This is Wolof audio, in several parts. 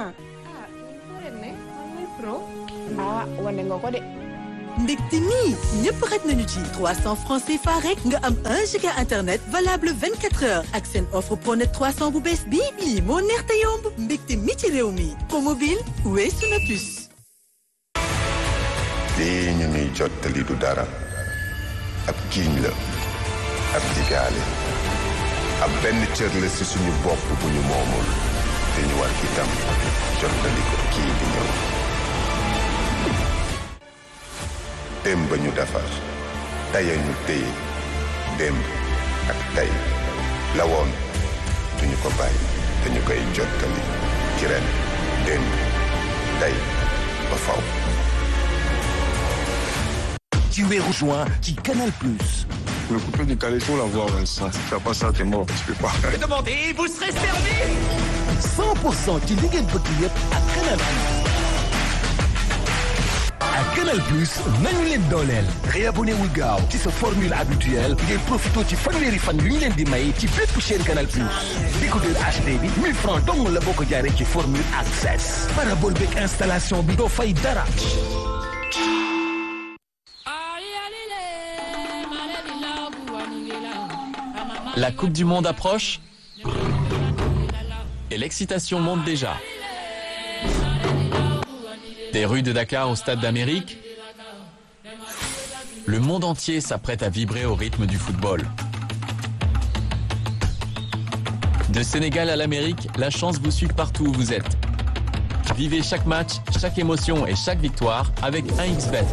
ah ah wane nga ko de. ndekte nii ñëpp xaj nañu ci 300 francs CFA rek nga am 1 giga internet valable 24 heures ak seen offre pronet 300 bu bees bii lii moo neex te yomb mbégte mi ci réew mi promobile weesu na plus. lii ñu nuy jottali du dara ab kiiñ la ab digaale ab benn cër la ci suñu bopp bu ñu moomul te ñu war itam jottali ko kii di ñëw démb ñu defar taya ñu téye démb ak tey la woon duñu ko bàyyi te ñu koy jottali ci ren démb tey ba faw Tu es rejoint qui Canal Plus. Le coupé du Calais, faut l'avoir, Vincent. Si tu fais pas ça, t'es mort. Tu peux pas. Demandez, vous serez servi 100% ci li ngeen bëgg yëpp ak Canal Plus. ak Canal Plus nañu leen dooleel. réabonné wul gaaw ci sa formule habituelle ngeen profité ci fanweeri fan yu ñu leen di may ci bépp chaîne Canal Plus. décodeur HD bi 1000 francs dong la boo ko jaaree ci formule access. parabole beeg installation bi doo fay dara. La Coupe du Monde approche et l'excitation monte déjà. Des rues de Dakar au Stade d'Amérique, le monde entier s'apprête à vibrer au rythme du football. De Sénégal à l'Amérique, la chance vous suit partout où vous êtes. Vivez chaque match, chaque émotion et chaque victoire avec 1xBet.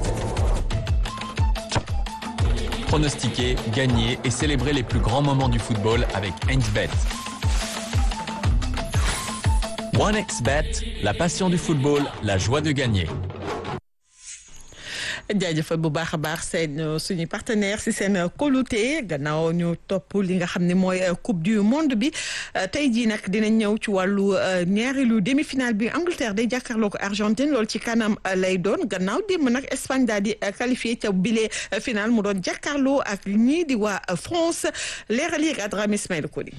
Pronostiquer, gagner et célébrer les plus grands moments du football avec 1xBet. 1xBet, la passion du football, la joie de gagner. jaajëfal bu baax a baax seen suñu partenaire si seen kóolute gannaaw ñu topp li nga xam ne mooy coupe du monde bi tey jii nag dinañ ñëw ci wàllu ñaareelu demi-finale bi Angleterre day jàkkaarloo ko Argentine loolu ci kanam lay doon gannaaw démb nag Espagne daal di qualifié ca bile final mu doon jàkkaarloo ak ñii di waa France leeral yi ak Adrame Ismaïla Koli.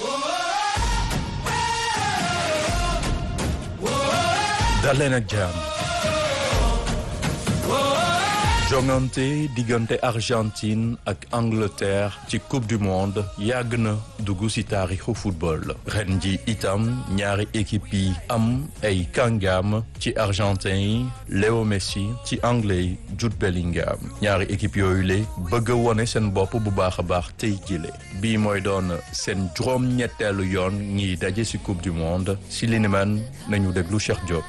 dal leen ak jàmm jongante diggante Argentine ak Angleterre ci coupe du monde yàgg na dugg ci taarixu football ren ji itam ñaari équipe yi am ay kàngam ci argentin yi Léo Messi ci anglais yi Jude Bellingham ñaari équipe yooyu le bëgg a wone seen bopp bu baax a baax tey jile bii mooy doon seen juróom-ñetteelu yoon ñiy daje ci coupe du monde ci li ni man nañu déglu Cheikh Diop.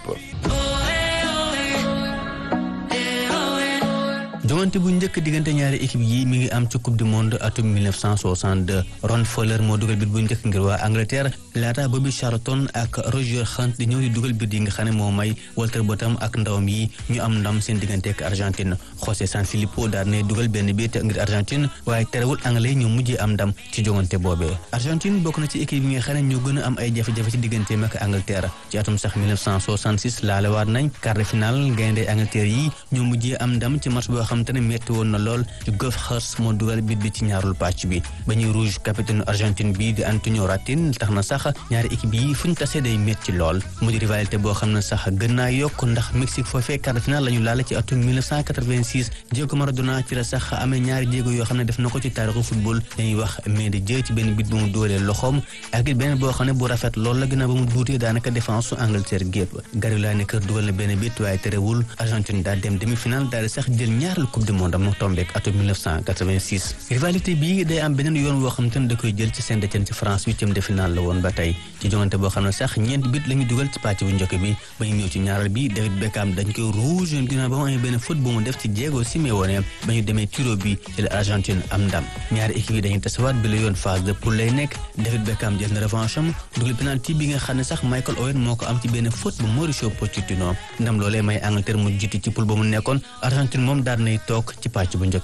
jongante bu njëkk diggante ñaari équipe yi mi ngi am ci coupe du monde atum 1962 Ron Fowler moo dugal bit bu njëkk ngir waa Angleterre laata Bobby Charlton ak Roger Hunt di ñëw di dugal bit yi nga xam ne moo may Walter Bottom ak ndawam yi ñu am ndam seen diggante ak Argentine José Sanfilippo daal ne dugal benn bit ngir Argentine waaye terewul anglais ñu mujjee am ndam ci jongante boobee Argentine bokk na ci équipe yi nga xam ne ñoo gën a am ay jafe-jafe ci digganteem ak Angleterre ci atum sax 1966 laalewaat nañ quart de finale gaynde Angleterre yi ñoo mujjee am ndam ci match boo xam te ne metti woon na lool ci Geoff Hurst moo dugal bit bi ci ñaarul pàcc bi ba ñuy rouge capitaine Argentine bi di Antonio Ratin tax na sax ñaari équipe yi fu ñu tasee day metti lool mu di rivalité boo xam ne sax gën naa yokk ndax Mexique foofee quart de finale la ñu laale ci atum 1986 Diego Maradona ci la sax amee ñaari jéego yoo xam ne def na ko ci taarixu football dañuy wax mais de jë ci benn bit bu mu dóolee loxoom ak it beneen boo xam ne bu rafet lool la gën a ba mu duutee daanaka défense su Angleterre gépp Gary Lineker dugal na benn bit waaye terewul Argentine daal dem demi finale daal di sax jël ñaareelu coupe du monde am na tombeek atum 1986 rivalité bii day am beneen yoon woo xam te ne da koy jël ci Saint-Étienne ci France huitième de finale la woon ba tey ci jongante boo xam ne sax ñeent bit la ñu dugal ci pàcc bu njëkk bi ba ñu ñëw ci ñaareel bi David Beckham dañ koy rouge ginnaaw ba mu amee benn faute bu mu def ci Diego Simeone ba ñu demee tiro bi ci la Argentine am ndam ñaari équipe yi dañuy tasawaat bi la yoon phase de poule lay nekk David Beckham jël na revanche am dugal penalty bi nga xam ne sax Michael Owen moo ko am ci benn faute bu Mauricio Pochettino ndam loolee may Angleterre mu jiitu ci poule ba mu nekkoon Argentine moom daal nay toog ci pàcc bu njëkk bi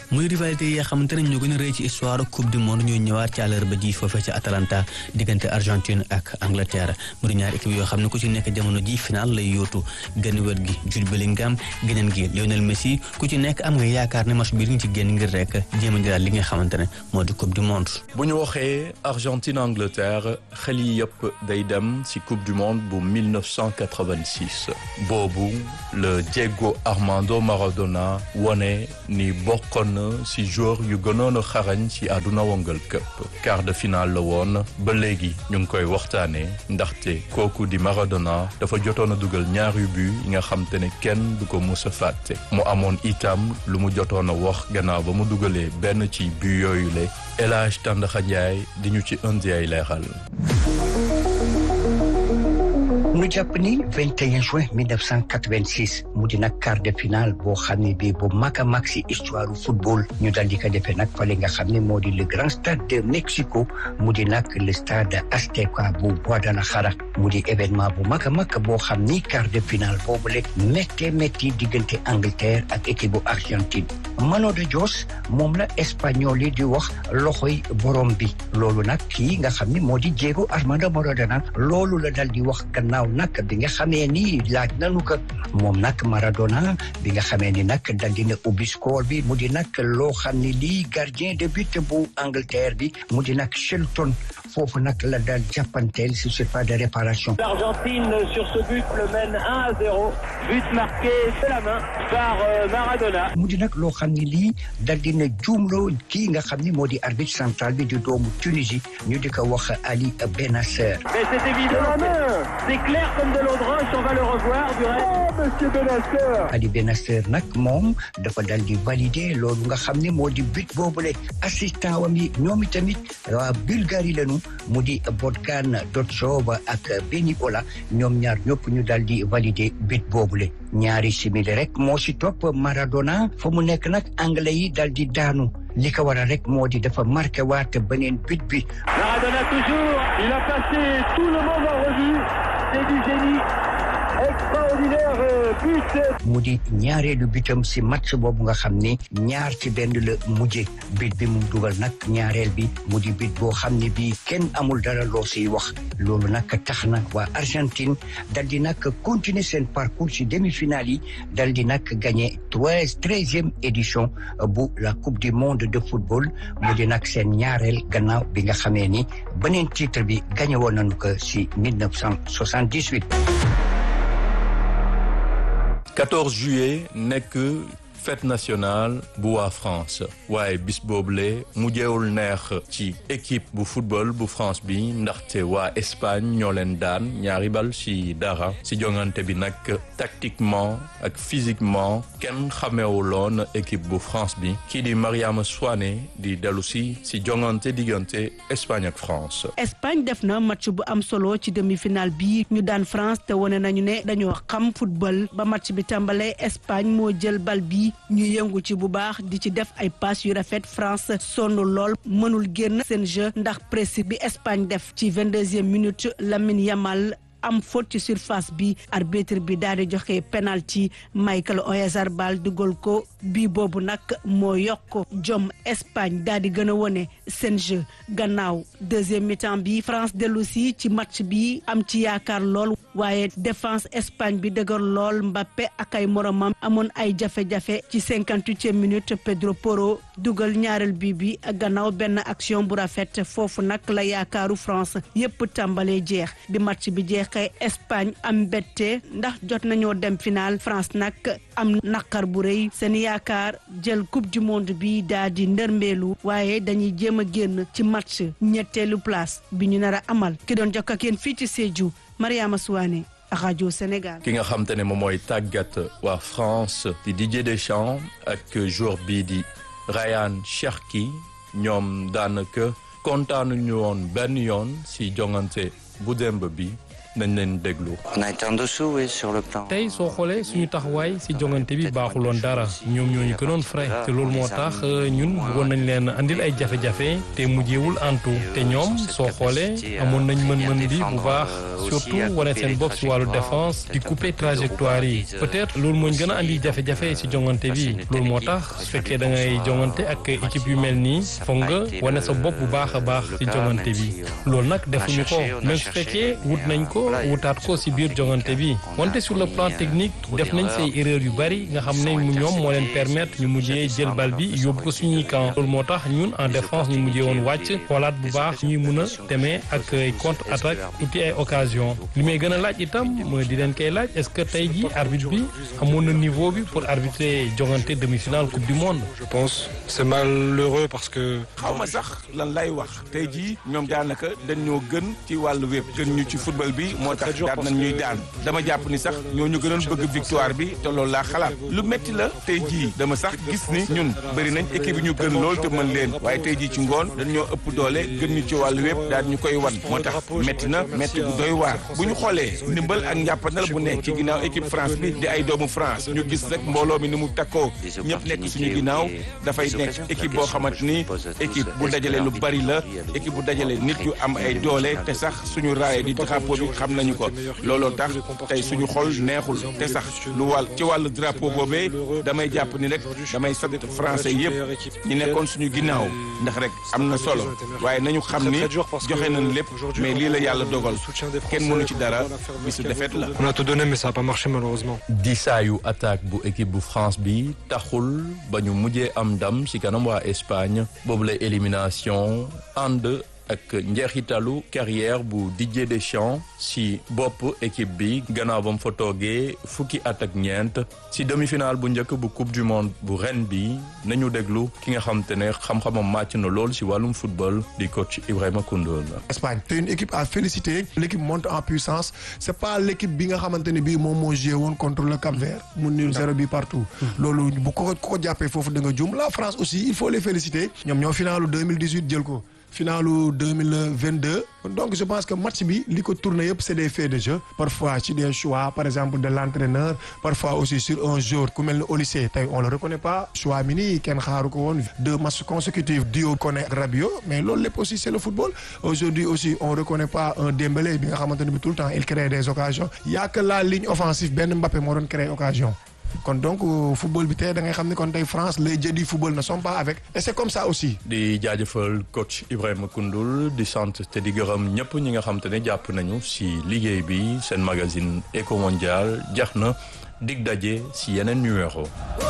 muy rivalité yi nga xamante ne ñoo gën a rëy ci histoire coupe du monde ñuy ñëwaat ci àllarba ji foofee ci Atalanta diggante Argentine ak Angleterre mu di ñaari équipe yoo xam ne ku ci nekk jamono ji final lay yóotu genn wet gi Jude Bellingham geneen gi Lionel Messi ku ci nekk am nga yaakaar ne match bi li nga ci génn ngir rek jéem a jëlaat li nga xamante ne moo di coupe du monde. bu ñu waxee Argentine Angleterre xel yi yëpp day dem ci coupe du monde bu 1986 boobu le Diego Armando Maradona wone ni bokkoon na ci joueur yu gënoon a xarañ ci àdduna wongal këpp quart de finale la woon ba léegi ñu ngi koy waxtaanee ndaxte kooku di Maradona dafa jotoon a dugal ñaari but yi nga xam te ne kenn du ko mus a fàtte mu amoon itam lu mu jotoon a wax gannaaw ba mu dugalee benn ci but yooyu le El Hadj Tandakha Ndiaye di ñu ci indi ay leeral. nu jàpp ni 21 juin 1986 mu di nag quart de finale boo xam ne bii bu mag a mag si histoire football ñu dal di ko defee nag fale nga xam ne moo di le grand stade de Mexico mu di nag le stade Azteca bu Guadalajara mu di événement bu mag a mag boo xam ni quart de finale boobu le méttee métti diggante Angleterre ak équipe bu Argentine Mano de Dios moom la espagnol yi di wax loxoy borom bi loolu nag kii nga xam ne moo di Diego Armando Maradona loolu la dal di wax gannaaw nag bi nga xamee ni laaj nanu ko moom nag Maradona bi nga xamee ni nag dal dina ubbi score bi mu di nag loo xam ne lii gardien de but bu Angleterre bi mu di nag Shelton foofu nag la dal jàppanteel si surface de réparation. L'Argentine sur ce but le mène 1 à 0 but marqué de la main par Maradona. mu di nag loo xam ne lii dal dina juumloo kii nga xam ni moo di arbitre central bi di doomu Tunisie ñu di ko wax Ali Benasser. Mais c'est évident, c'est clair comme de l'eau de roche, on va le revoir du reste. Oh, monsieur Benasser Ali Benasser nag moom dafa dal di valider loolu nga xam ne moo di but boobule assistant wam yi ñoom itamit waa Bulgarie lañu mu di Botkan Dotsov ak Beni Ola ñoom ñaar ñëpp ñu dal di valider but boobule ñaari simili rek moo si topp Maradona fa mu nekk nag anglais yi dal di daanu li ko waral rek moo di dafa marqué waat beneen but bi. Maradona toujours, il a passé tout le monde en revue, c'est du génie. extraordinaire but. mu di ñaareelu bitam si match boobu nga xam ni ñaar ci benn la mujje bit bi mu dugal nag ñaareel bi mu di bit boo xam ne bii kenn amul dara loo siy wax loolu nag tax na waa Argentine dal di nag continuer seen parcours si demi-finale yi dal di nag gagné treize treizième édition bu la coupe du monde de football mu di nag seen ñaareel gannaaw bi nga xamee ni beneen titre bi gagné woon nañu ko si 1978. 14 juillet nekk fête nationale bu waa France waaye bis boobule mujjeewul neex ci équipe bu football bu France bi ndaxte waa Espagne ñoo leen daan ñaari bal ci dara ci jongante bi nag tactiquement ak physiquement kenn xamewuloon équipe bu France bi kii di Mariama Souane di dellu si ci jongante diggante Espagne ak France. Espagne def na match bu am solo ci demi-finale bi ñu daan France te wane nañu ne dañoo xam football ba match bi tàmbalee Espagne moo jël bal bi. ñu yëngu ci bu baax di ci def ay passe yu rafet France sonn lool mënul génn seen jeu ndax presse bi Espagne def ci vingt-deuxième minute Lamine Yamal am faute ci surface bi arbitre bi daal di joxe penalty Michael Oyarzabal dugal ko bii boobu nag moo yokk jom Espagne daal di gën a wone seen jeu gannaaw deuxième mi-temps bi France dellu si ci match bi am ci yaakaar lool waaye défense Espagne bi dëgër lool Mbappé ak ay moromam amoon ay jafe-jafe ci cinquante-huitième minute Pedro Porro dugal ñaareel bi bi gannaaw benn action bu rafet foofu nag la yaakaaru France yépp tàmbalee jeex bi match bi jeex kay Espagne am mbette ndax jot nañoo dem final France nag am naqar bu rëy seen yaakaar jël coupe du monde bi daa di ndërmbeelu waaye dañuy jéem a génn ci match ñetteelu place bi ñu nar a amal ki doon jokk ak yéen fii ci Sédhiou Mariama Souane rajo Sénégal. ki nga xam te ne moom mooy tàggat waa France di Didier Deschamps ak joueur bii di Ryan Cherki ñoom daanaka kontaanuñu woon benn yoon si jongante bu démb bi nañ leen déglu. On a été en dessous, oui, sur le plan. tey soo xoolee suñu taxawaay si jongante bi baaxuloon dara ñoom ñoo ñu gënoon frais te loolu moo tax ñun bëggoon nañ leen andil ay jafe-jafe te mujjeewul antu te ñoom soo xoolee amoon nañ mën-mën bi bu baax surtout wane seen bopp si wàllu défense di couper trajectoire yi peut-être loolu moo ñu gën a andi jafe-jafe si jongante bi loolu moo tax su fekkee da ngay jongante ak équipe yu mel nii foog nga wane sa bopp bu baax a baax si jongante bi loolu nag defuñu ko même su fekkee wut nañ ko wutaat ko si biir jongante bi wante sur le plan technique def nañ say erreur yu bari nga xam ne mu ñoom moo leen permettre ñu mujjee jël bal bi yóbbu ko suñuy camp loolu moo tax ñun en défense ñu mujjee woon wàcc xoolaat bu baax ñuy mun a demee ak contre attaque uti ay occasion li may gën a laaj itam mooy di leen koy laaj est-ce que tey ji arbitre bi amoon na niveau bi pour arbitrer jongante demi-finale coupe du monde. je pense c'est malheureux parce que. xaw ma sax lan lay wax tey jii ñoom daanaka dañ ñoo gën ci wàllu wépp gën ñu ci football bi moo tax daan nañ ñuy daan dama jàpp ni sax ñoo ñu gënoon bëgg victoire bi te loolu laa xalaat lu metti la tey jii dama sax gis ni ñun bëri nañ équipe yi ñu gën lool te mën leen waaye tey jii ci ngoon dañ ñoo ëpp doole gën ñu ci wàllu wépp daal ñu koy wan moo tax metti na metti bu doy waar bu ñu xoolee ndimbal ak njàppandal bu nekk ci ginnaaw équipe France bi di ay doomu France ñu gis rek mbooloo mi ni mu takkoo ñëpp nekk suñu ginnaaw dafay nekk équipe boo xamante ni équipe bu dajale lu bari la équipe bu dajale nit yu am ay doole te sax suñu raaye di drapeau bi xam nañu ko looloo tax tey suñu xol neexul te sax lu wàll ci wàllu drapeau boobee damay jàpp ni rek damay sant français yëpp ñi nekkoon suñu ginnaaw ndax rek am na solo waaye nañu xam ni joxe nañ lépp mais lii la yàlla dogal kenn mënu ci dara bisu defet la. on a tout donné mais ça a pas marché malheureusement. disaayu attaque bu équipe bu France bi taxul ba ñu mujjee am ndam ci kanam waa Espagne boobu la élimination ànd ak njeexitalu carrière bu Didier Deschamps ci bopp équipe bi gannaaw ba mu fa toogee fukki at ak ñeent ci demi-finale bu njëkk bu coupe du monde bu ren bi nañu déglu ki nga xam te ne xam-xamam màcc na lool ci wàllum football di coach Ibrahima Koundoul. Espagne c'est une équipe à féliciter l'équipe monte en puissance c'est pas l'équipe bi nga xamante ne bii moom moo joué woon contre le Cap-Vert mu nul zéro bi partout. loolu bu ko ko jàppee foofu da nga jum la France aussi il faut les féliciter ñoom ñoo finalu 2018 jël ko. finalu 2022 donc je pense que match bi li ko tourné yëpp c'est des faits de jeu parfois ci des choix par exemple de l'entraîneur parfois aussi sur un jour ku mel ni Olysée tey on le reconnaît pas choix mi nii kenn xaaru ko woon deux matchs consécutifs Dio Koné ak Rabiot mais loolu lépp aussi c'est le football aujourd'hui aussi on reconnaît pas un Dembélé bi nga xamante ne bi tout le temps il crée des occasions y a que la ligne offensive benn Mbappé moo doon créer occasion kon donc football bi tey da ngay xam ni kon tey France les dieux du football ne sont pas avec et c'est comme ça aussi. di jaajëfal coach Ibrahima Koundoul di sant te di gërëm ñëpp ñi nga xam te ne jàpp nañu ci liggéey bi seen magazine Eco Mondial jax na dig daje ci yeneen numéro.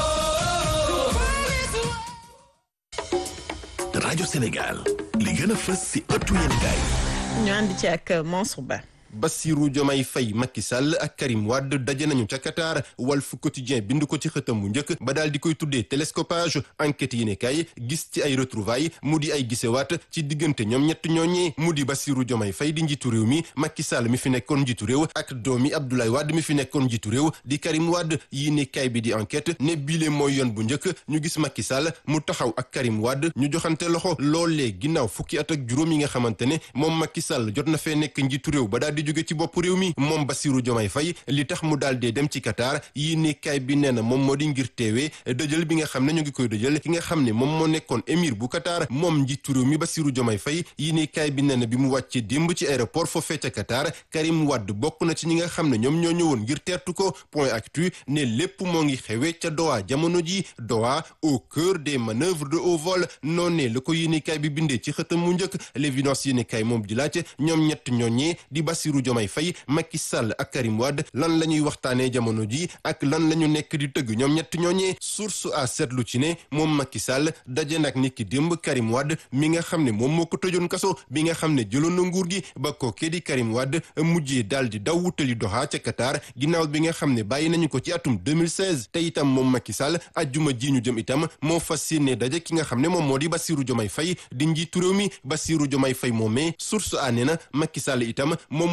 rajo Sénégal li gën a fës ci ëttu yéenekaay. ñu ànd ci ak Mansour Ba. Bassirou Diomaye Faye Macky Sall ak Karim Wade daje nañu ca Qatar Walf Quotidien bind ko ci xëtam bu njëkk ba daal di koy tuddee télescopage enquête yi ne kay gis ci ay retrouvailles mu di ay gisewaat ci diggante ñoom ñett ñooñee mu di Bassirou Diomaye Faye di njiitu réew mi Macky Sall mi fi nekkoon njiitu réew ak doomi Abdoulaye Wade mi fi nekkoon njiitu réew di Karim Wade yi ne kay bi di enquête ne bile mooy yoon bu njëkk ñu gis Macky Sall mu taxaw ak Karim Wade ñu joxante loxo loolee ginnaaw fukki at ak juróom yi nga xamante ne moom Macky Sall jot na fee nekk njiitu réew ba daal di jóge ci bopp réew mi moom Bassirou Diomaye Faye li tax mu daal dee dem ci Qatar yi ne kay bi nee na moom moo di ngir teewee dëjël bi nga xam ne ñu ngi koy dëjël ki nga xam ne moom moo nekkoon émir bu Qatar moom njiitu réew mi Bassirou Diomaye Faye yi ne kay bi nee na bi mu wàccee démb ci aéroport foofee ca Qatar Karim Wade bokk na ci ñi nga xam ne ñoom ñoo ñëwoon ngir teertu ko point actu ne lépp moo ngi xewee ca Doha jamono ji Doha au cœur des manœuvres de haut vol noonee la ko yéene kay bi bindee ci xëtam mu njëkk l'évidence yéene kay moom di laaj ñoom ñett ñooñee di Bassirou Diomaye Faye Macky Sall ak Karim Wade lan la ñuy waxtaanee jamono ji ak lan la ñu nekk di tëgg ñoom ñett ñooñee source a seetlu ci ne moom Macky Sall daje nag nit ki démb Karim Wade mi nga xam ne moom moo ko tëjoon kaso bi nga xam ne jëloon na nguur gi ba kookee di Karim Wade mujjee daal di daw wutali Doha ca Qatar ginnaaw bi nga xam ne bàyyi nañu ko ci atum 2016 te itam moom Macky Sall ajjuma ji ñu jëm itam moo fas yéene daje ki nga xam ne moom moo di Bassirou Diomaye Faye di njiitu réew mi Bassirou Diomaye Faye moomee source a nee na Macky Sall itam moom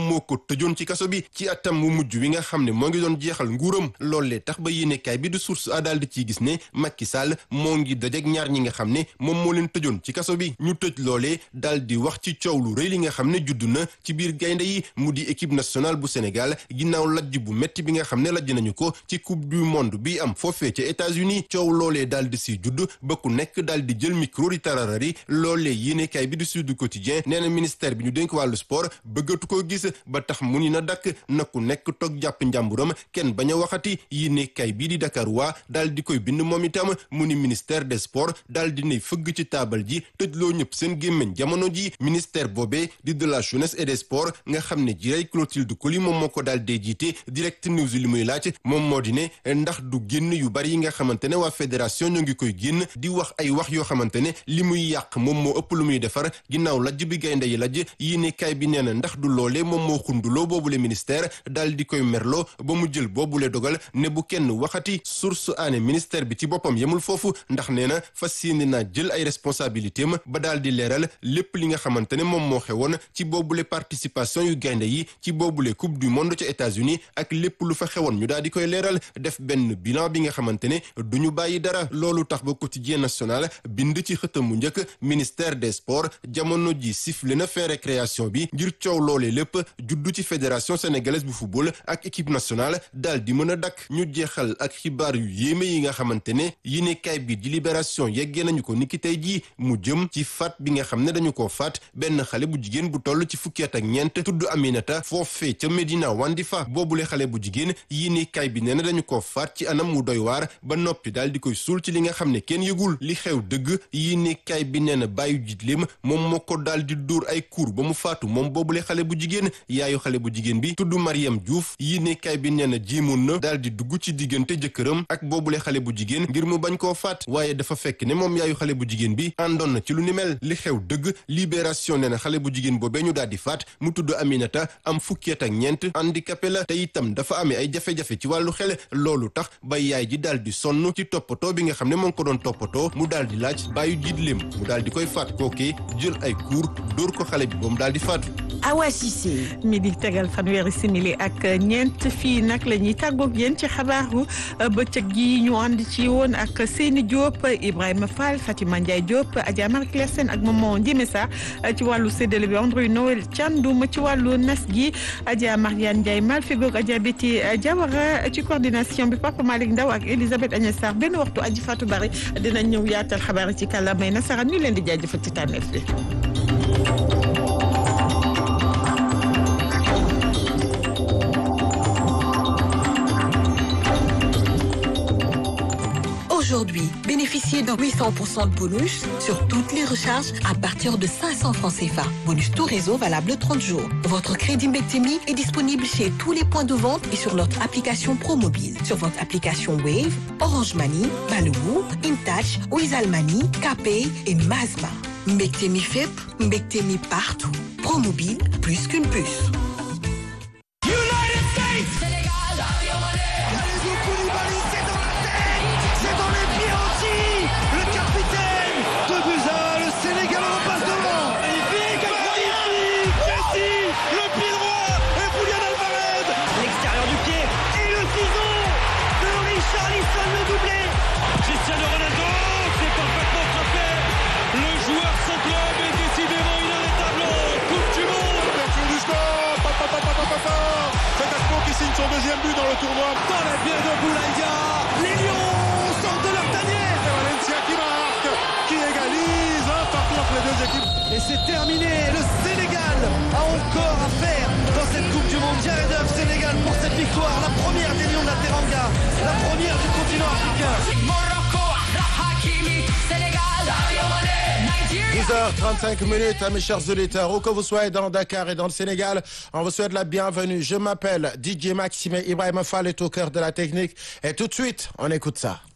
moom moo ko tëjoon ci kaso bi ci atam mu mujj wi nga xam ne moo ngi doon jeexal nguuram loolee tax ba yéenekaay bi du source a daal di ciy gis ne Macky Sall moo ngi dajek ñaar ñi nga xam ne moom moo leen tëjoon ci kaso bi ñu tëj loolee daal di wax ci coow lu rëy li nga xam ne judd na ci biir gaynde yi mu di équipe nationale bu Sénégal ginnaaw lajj bu metti bi nga xam ne lajj nañu ko ci coupe du monde bi am foofee ca États-Unis coow loolee daal di si judd ba ku nekk daal di jël micro di tararari loolee yéenekaay bi du Sud Quotidien nee na ministère bi ñu dénk wàllu sport bëggatu ko gis ba tax mu ni na dakk na ku nekk toog jàpp njàmburam kenn bañ a waxati yéenekaay bii di Dakar waa daal di koy bind moom itam mu ni ministère des sports daal di nay fëgg ci taabal ji tëjloo ñëpp seen gémmiñ jamono ji ministère boobee di de la jeunesse et des sports nga xam ne jiray Clotilde Coly moom moo ko daal dee jiite direct news li muy laaj moom moo di ne ndax du génn yu bari yi nga xamante ne waa fédération ñoo ngi koy génn di wax ay wax yoo xamante ne li muy yàq moom moo ëpp lu muy defar ginnaaw lajj bi gaynde yi lajj yéenekaay bi nee na ndax du loolee moom moo xunduloo boobule ministère daal di koy merloo ba mu jël boobule dogal ne bu kenn waxati source aane ministère bi ci boppam yemul foofu ndax nee na fas yéene naa jël ay responsabilité ma ba daal di leeral lépp li nga xamante ne moom moo xewoon ci boobule participation yu gaynde yi ci boobule coupe du monde ca États-Unis ak lépp lu fa xewoon ñu daal di koy leeral def benn bilan bi nga xamante ne du ñu bàyyi dara loolu tax ba quotidien national bind ci xëtam mu njëkk ministère des sports jamono ji sifflé na fin récréation bi ngir coow loolee lépp juddu ci fédération sénégalaise bu football ak équipe nationale daal di mën a dakk ñu jeexal ak xibaar yu yéeme yi nga xamante ne yéenekaay bi di libération yeggee nañu ko niki tey jii mu jëm ci faat bi nga xam ne dañu ko faat benn xale bu jigéen bu toll ci fukki at ak ñeent tudd Aminata foofee ca Medina Wandifa boobule xale bu jigéen yéenekaay bi nee na dañu ko faat ci anam mu doy waar ba noppi daal di koy suul ci li nga xam ne kenn yëgul li xew dëgg yéenekaay bi nee na bàyyu jiitleem moom moo ko daal di dóor ay kuur ba mu faatu moom boobule xale bu jigéen yaayu xale bu jigéen bi tudd Mariam Diouf yéenekaay bi nee na jéemoon na daal di dugg ci diggante jëkkëram ak boobule xale bu jigéen ngir mu bañ koo faat waaye dafa fekk ne moom yaayu xale bu jigéen bi àndoon na ci lu ni mel li xew dëgg libération nee na xale bu jigéen boobee ñu daal di faat mu tudd Aminata am fukki at ak ñeent handicapé la te itam dafa amee ay jafe-jafe ci wàllu xel loolu tax ba yaay ji daal di sonn ci toppatoo bi nga xam ne moo ngi ko doon toppatoo mu daal di laaj bàyyu jiitleem mu daal di koy faat kookee jël ay kuur dóor ko xale bi ba mu daal di faatu Awa Cissé mi di tegal fanweeri simili ak ñeent fii nag la ñuy tàggoog yéen ci xabaaru bëccëg gi ñu ànd ci woon ak Seyni Diop Ibrahima Fall Fatima Ndiaye Diop Adja Marie Claire Sène ak Maman Ndiémé Sarr ci wàllu séddale bi André Noël Thiandoum ci wàllu nas gi Adja Mariane Ndiaye Malfigoog Adja Betty Diawara ci coordination bi Papa Malick Ndaw ak Elisabeth Agnès Sarr benn waxtu aji Fatou Bari dinañ ñëw yaatal xabaar yi ci kàllaamay nasaraan ñu leen di jaajëfal ci tànneef bi. Aujourd'hui, bénéficiez d'un 800% de bonus sur toutes les recharges à partir de 500 francs CFA. Bonus tout réseau valable 30 jours. Votre crédit Mbectemi est disponible chez tous les points de vente et sur notre application ProMobile. Sur votre application Wave, Orange Money, Baloo, InTouch, Wizall Money, KPay et Mazma. Mbectemi FIP, Mbectemi partout. ProMobile, plus qu'une puce. son deuxième but dans le tournoi. Dans la pied de Boulaïdia, les Lions sortent de leur tanière. Et Valencia qui marque, qui égalise un partout entre les deux équipes. Et c'est terminé. Le Sénégal a encore à faire dans cette Coupe du Monde. Jared Huff, Sénégal pour cette victoire, la première des Lions de la Teranga, la première du continent africain. Morocco, Hakimi, Sénégal, 10h35 minutes, mes chers auditeurs, où que vous soyez dans Dakar et dans le Sénégal, on vous souhaite la bienvenue. Je m'appelle DJ Maxime Ibrahim Fall est au cœur de la technique. Et tout de suite, on écoute ça.